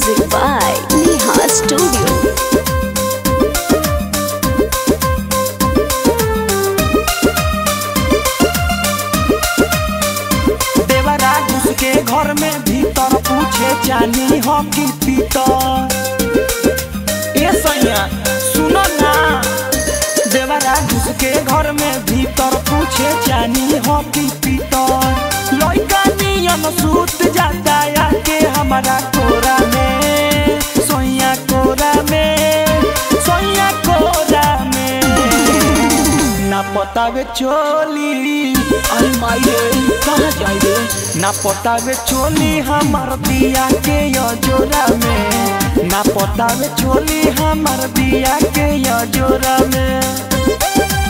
Music by Neha Studio. देवरा घुस के घर में भीतर पूछे जानी हो कि पीतर ए सैया सुनो ना देवरा घुस के घर में भीतर पूछे जानी हो कि पीतर लइका नियन सूत जाता आके हमारा कोरा में सोया कोरा में सोया कोरा में ना पतावे चोली अरे माई रे कहाँ जाई रे ना पतावे चोली हमार दिया के जोरा में ना पतावे चोली हमार दिया के जोरा में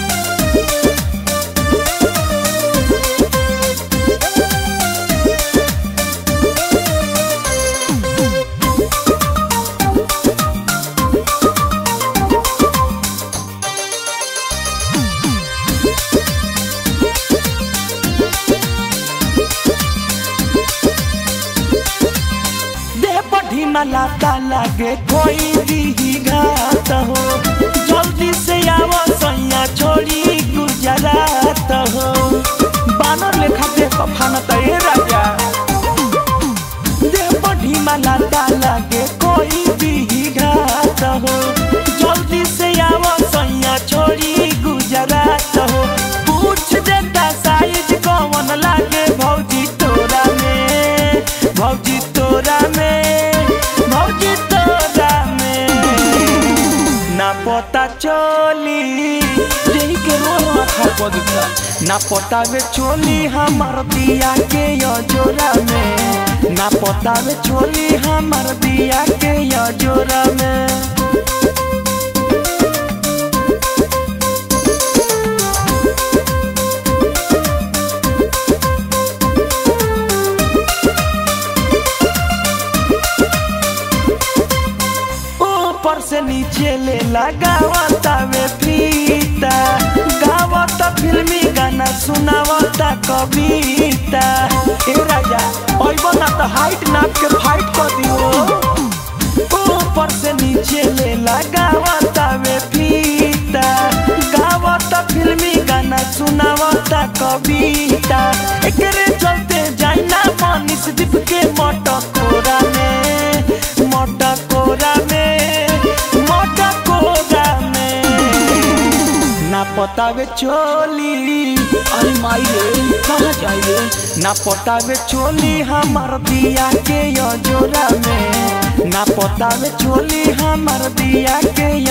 देह बढ़ी न लाता लागे कोई दी घात हो जल्दी से आवा सैया छोड़ी गुजरात हो बानर लेखा दे कफान तय राजा देह बढ़ी न लाता लागे कोई दी घात हो जल्दी से आवा सैया छोड़ी गुजरात हो पूछ देता साइज कौन लागे भौजी तोरा में भौजी तोरा में भौजी तोरा में ना पता चोली यही के रोना खा पड़ता ना पता वे चोली हमार दिया के यो जोरा में ना पता वे चोली हमार दिया के यो जोरा में ऊपर से नीचे ले लगावता वे फीता गावता फिल्मी गाना सुनावता कविता ए राजा ओइबो ना तो हाइट नाप के फाइट कर दियो ऊपर से नीचे ले लगावता वे फीता गावता फिल्मी गाना सुनावता कविता एकरे चलते जाइना मनीष दीप के मटकोरा में मटकोरा में मटकोरा में ना पतावे चोली अरे माई रे कहाँ जाई रे ना पतावे चोली हमार दिया के यो जोरा में ना पतावे चोली हमार दिया के